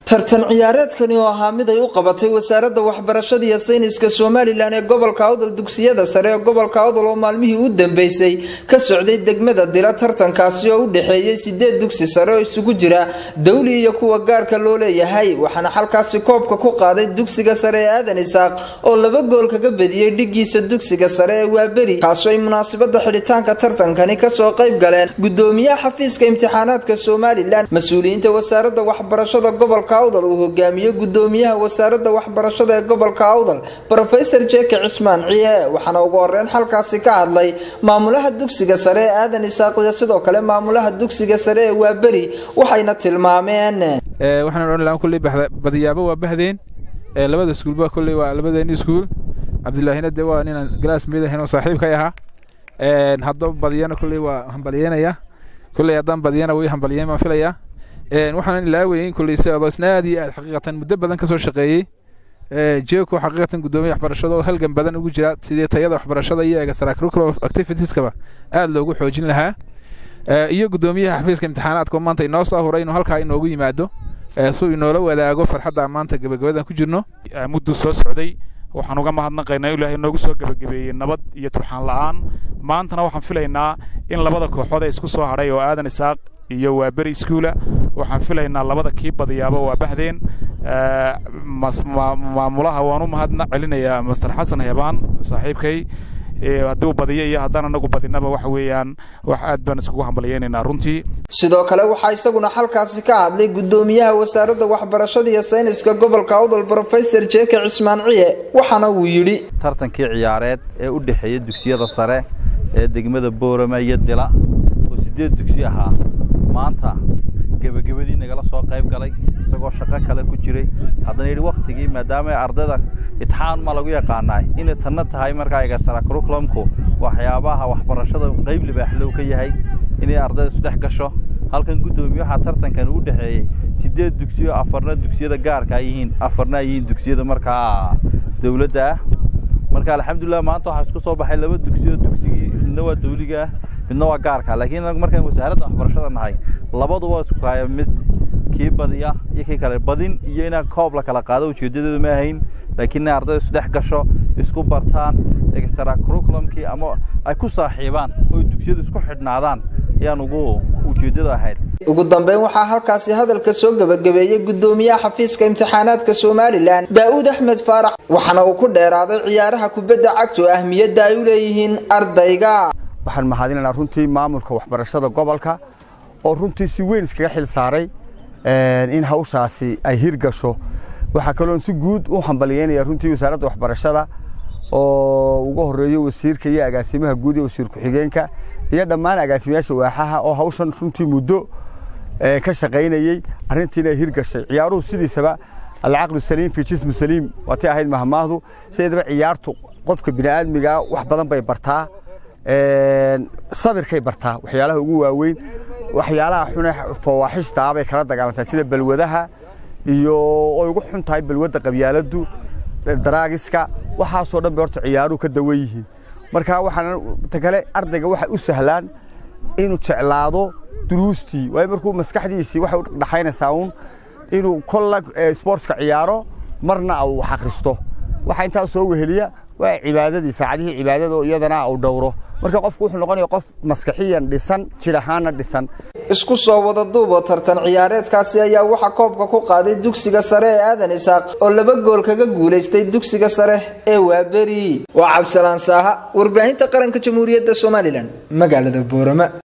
tartan ciyaareedkani oo ahaa mid ay u qabatay wasaaradda waxbarashada iyo sayniska somalilan ee gobolka awdal dugsiyada sare ee gobolka awdal oo maalmihii u dambeysay ka socday degmada dila tartankaasi oo u dhexeeyey sideed dugsi sare oo isugu jira dawli iyo kuwa gaarka loo leeyahay waxaana xalkaasi koobka ku qaaday dugsiga sare ee aadan isaaq oo laba gool kaga badiyey dhigiisa dugsiga sare ee waaberi kaasoo ay munaasabada xidhitaanka tartankani kasoo qayb galeen gudoomiyaha xafiiska imtixaanaadka somalilan mas-uuliyiinta wasaaradda waxbarashada gobolka awdal uu hogaamiye gudoomiyaha wasaaradda waxbarashada ee gobolka awdal rofesor jeke cismaan ciye waxaana ugu horeyn xalkaasi ka hadlay maamulaha dugsiga sare ee aadan isaaq iyo sidoo kale maamulaha dugsiga sare ee waaberi waxayna tilmaameen waxaan odhan lahaa kulley badiyaaba waa bahdeen labada iskuulba kulley waa labadeeni iskuul cabdilaahina dee waa ninaan galaas mid ahayn oo saaxiibkay ahaa haddaba badiyana kulley waa hambalyeynaya kulley haddaan badiyana way hambalyeyn baan filayaa waxaan ilaaweyn kulley si adoosna aad iyo aad xaqiiqatan muddo badan ka soo shaqeeyey jeeko xaqiiqatan gudoomiya waxbarashada oo halgan badan ugu jira sidii tayada waxbarashada iyo extra curriculum activitieskaba aad loogu xoojin lahaa iyo gudoomiyaha xafiiska imtixaanaadka oo maanta inoo soo huray inuu halkaa inoogu yimaado suu inoola wadaago farxadda maanta gabagabadan ku jirno mudduu soo socday waxaan uga mahadnaqaynaa ilaahay noogu soo gebagabeeyey nabad iyo turxaan la'aan maantana waxaan filaynaa in labada kooxood ee isku soo hadhay oo aadan isaaq iyo waa beri iskuula waxaan filaynaa labada kii badiyaaba waa bahdeen maamulaha waan u mahadna celinayaa master xasan heebaan saaxiibkay hadduu badiyo iyo haddaan anagu badinaba waxa weeyaan wax aad baan iskugu hambalyeynaynaa runtii sidoo kale waxaa isaguna halkaasi ka hadlay gudoomiyaha wasaaradda waxbarashada iyo sayniska gobolka awdal rofesor jeke cismaan ciye waxaana uu yidhi tartankii ciyaareed ee u dhexeeya dugsiyada sare ee degmada boorama iyo dila oo siddeed dugsi ahaa maanta gebagabadii nagala soo qayb galay isagoo shaqo kale ku jiray haddana yidhi wakhtigii maadaama ardayda itixaan ma lagu yaqaanaa inay tanna tahay markaa egasara curriculumku waxyaabaha waxbarashada qayb libaaxlow ka yahay inay ardayda isdhex gasho halkan guddoomiye waxaa tartankan u dhexeeyey siddeed dugsiyo afarna dugsiyada gaarka ay yihiin afarna ay yihiin dugsiyada markaa dawladda ah marka alxamdulilah maanta waxaa isku soo baxay laba dugsiyo dugsigii midna waa dawliga ah midna waa gaarka laakiin anagu markaan wasaaradda waxbarashada nahay labadu waa isku haya mid kii badiya iyo kii kale badin iyo inaan koob la kala qaado ujeedadeedu ma ahayn laakiin inay ardayda isdhex gasho isku bartaan extra curriculumkii ama ay ku saaxiibaan oo dugsiyadu isku xidhnaadaan ayaan ugu ujeeddadu ahayd ugu dambeyn waxaa halkaasi hadalka soo gebagabeeyey gudoomiyaha xafiiska imtixaanaadka somalilan daa'uud axmed faarax waxaana uu ku dheeraaday ciyaaraha kubadda cagta oo ahmiyadda ay u leeyihiin ardayga waxaan mahadinaynaa runtii maamulka waxbarashada gobolka oo runtii si weyn iskaga xil saaray in hawshaasi ay hirgasho waxaa kaloon si guud u hambalyeynaya runtii wasaaradda waxbarashada oo uga horeeyo wasiirka iyo agaasimaha guud iyo wasiir ku-xigeenka iyo dhammaan agaasimayaasha waaxaha oo hawshan runtii muddo ka shaqaynayey arrintiina ay hirgashay ciyaaruhu sidiisaba alcaqlu saliim fi jismu saliim waatay ahayd mahmaahdu sideedaba ciyaartu qofka bini'aadmigaa wax badan bay bartaa sabirkay bartaa waxyaalaha ugu waaweyn waxyaalaha xune fawaaxishtaa bay kala dagaalantaa sida balwadaha iyo oy ugu xun tahay balwadda qabyaaladdu daraagiska waxaasoo dhan bay horta ciyaaruhu ka dawan yihiin marka waxaan ta kale ardayga waxay u sahlaan inuu jeclaado duruustii waayo markuu maskaxdiisii waxay u dhaxaynaysaa uun inuu kolla sportska ciyaaro marna uu wax akhristo waxaa intaa soo weheliya waa cibaadadii saacadihii cibaadada oo iyadana uu dhowro marka qofku wuxuu noqonaya qof maskaxiyan dhisan jir ahaanna dhisan isku soo wada duuboo tartan ciyaareedkaasi ayaa waxaa koobka ku qaaday dugsiga sare ee aadan isaaq oo laba gool kaga guulaystay dugsiga sare ee waaberi waa cabdisalaan saaha warbaahinta qaranka jamhuuriyadda somalilan magaalada boorama